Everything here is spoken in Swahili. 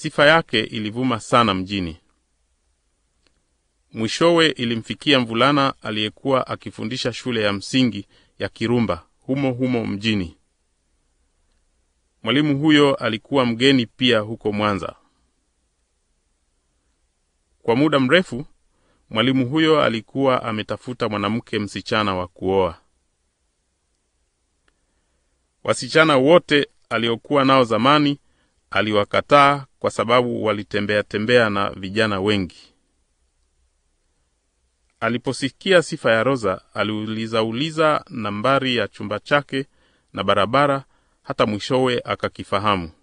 Sifa yake ilivuma sana mjini. Mwishowe ilimfikia mvulana aliyekuwa akifundisha shule ya msingi ya Kirumba humo humo mjini. Mwalimu huyo alikuwa mgeni pia huko Mwanza. Kwa muda mrefu, mwalimu huyo alikuwa ametafuta mwanamke msichana wa kuoa. Wasichana wote aliokuwa nao zamani aliwakataa kwa sababu walitembea tembea na vijana wengi. Aliposikia sifa ya Roza, aliuliza uliza nambari ya chumba chake na barabara, hata mwishowe akakifahamu.